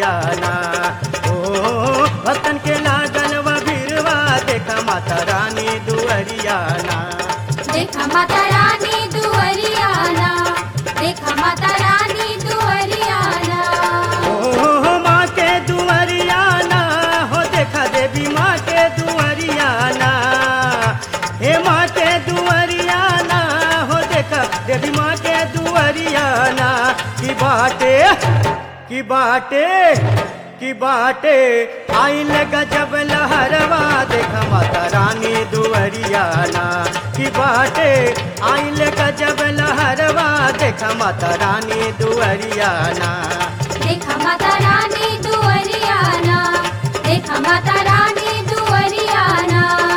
दुअरियाना ओ भक्तन के लागल व भीरवा देखा माता रानी दुअरियाना देखा माता रानी दुअरियाना देखा माता रानी दुअरियाना ओ माँ के दुअरियाना हो देखा देवी माँ के दुअरियाना हे माँ के दुअरियाना हो देखा देवी माँ के दुअरियाना की बाटे की बाटे की बाटे आइल गजब लहरवा देखा माता रानी दुअरियाना की बाटे आइल गजब लहरवा देखा माता रानी दुअरियाना देखा माता रानी दुअरियाना देखा माता रानी दुअरियाना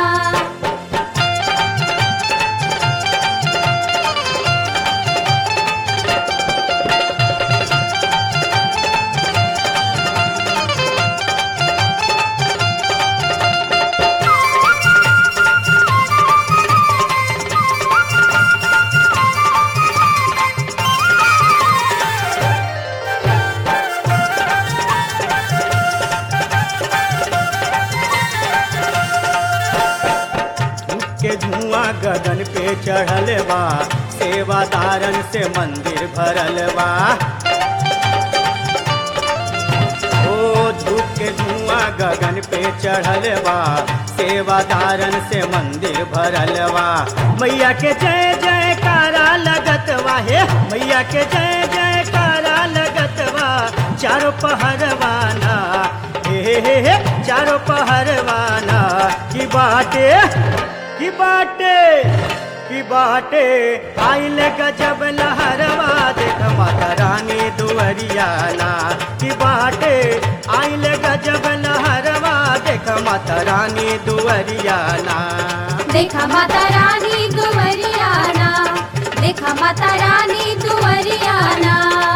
के धुआं गगन पे चढ़ल बा सेवादारन से मंदिर भरल बा ओ धूप के धुआं गगन पे चढ़ल बा सेवादारन से मंदिर भरल बा मैया के जय जयकारा लगत बा हे मैया के जय जयकारा लगत बा चारों पहरवाना हे हे हे हे चारों पहरवाना की बाटे की बाटे की बाटे आइल गजब लहरवा देख माता रानी दुअरियाना की बाटे आइल गजब लहरवा देख माता रानी दुअरियाना देखा माता रानी दुअरियाना देखा माता रानी दुअरियाना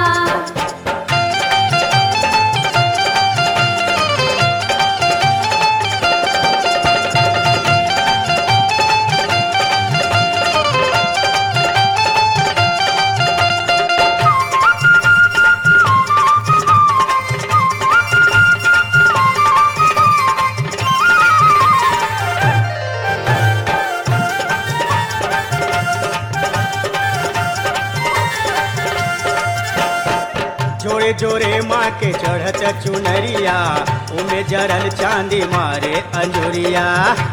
जोरे जोरे माँ के चढ़त चुनरिया उमे जरल चांदी मारे अंजुरिया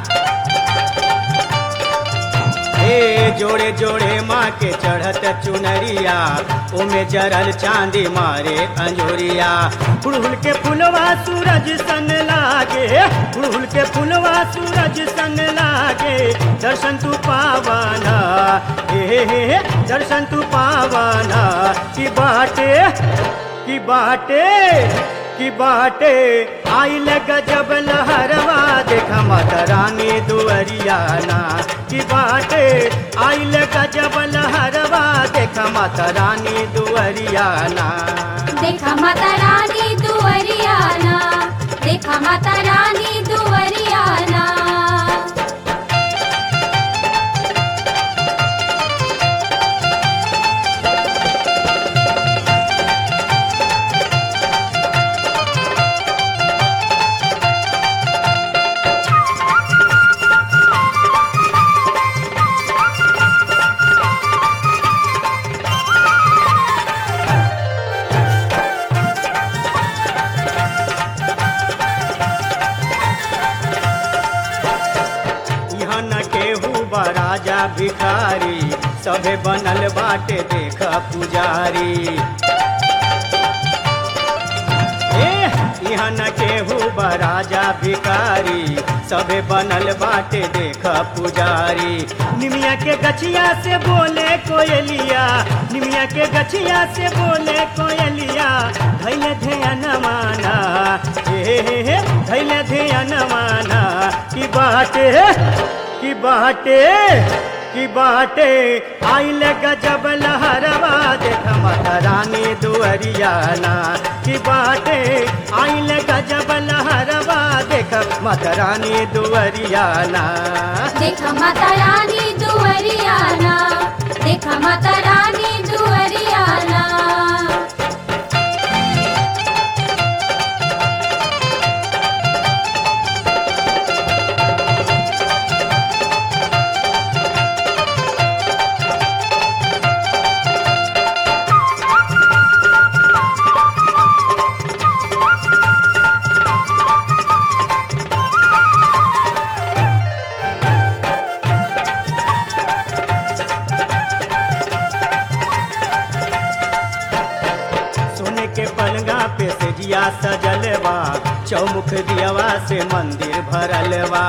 हे जोड़े जोड़े माँ के चढ़त चुनरिया उमे जरल चांदी मारे अंजुरिया फुलहुल के फुलवा सूरज सन लागे फुलहुल के फुलवा सूरज सन लागे दर्शन तू पावाना हे हे हे हे, दर्शन तू पावाना की बाटे की बाटे की बाटे आइल गजब लहरवा देखा माता रानी दुअरियाना की बाटे आइल गजब लहरवा देखा माता रानी दुअरियाना देखा माता रानी दुअरियाना देखा माता रानी दुअरियाना यहाँ न केहू बा राजा भिखारी सभे बनल बाटे देख पुजारी ए, यहाँ न केहू बा राजा भिखारी सभे बनल बाटे देख पुजारी निमिया के गछिया से बोले कोयलिया निमिया के गछिया से बोले कोयलिया धैले ध्यान माना हे हे हे धैले ध्यान माना की बाटे की बाटे की बाटे आइल गजब लहरवा देख माता रानी दुअरियाना की बाटे आइल गजब लहरवा देख माता रानी दुअरियाना देखा माता रानी दुअरियाना देखा माता रानी दुअरियाना सेजिया सजलवा चौमुख दियवा से मंदिर भरलवा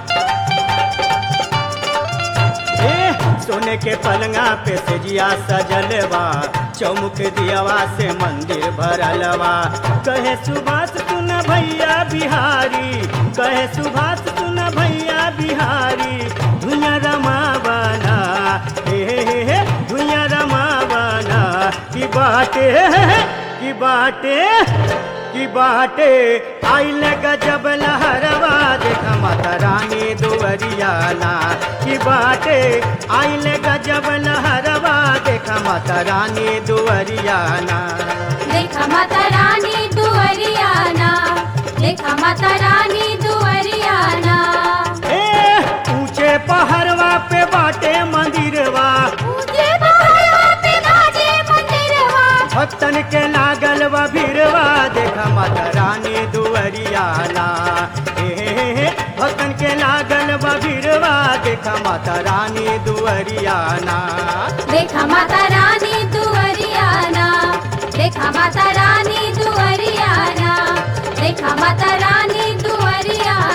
ए सोने के पलंगा पे सेजिया सजलवा चौमुख दियवा से मंदिर भरलवा कहे सुभाष सुन भैया बिहारी कहे सुभाष सुन भैया बिहारी धुइया रमावना हे हे हे हे धुइया रमावना की बाटे की बाटे की बाटे आइल गजब लहरवा देखा माता रानी दुवरियाना की बाटे आइल गजब लहरवा देखा माता रानी दुवरियाना देखा माता रानी दुवरियाना देखा माता रानी दुवरियाना ए ऊंचे पहाड़वा पे बाटे मंदिरवा ऊंचे पहाड़वा पे बाजे मंदिरवा भक्तन के लागल व भीरवा देखा माता रानी दुवरियाना हे हे हे भक्तन के लागल व भीरवा देखा माता रानी दुवरियाना देखा माता रानी दुवरियाना देखा माता रानी दुवरियाना देखा माता रानी दुवरियाना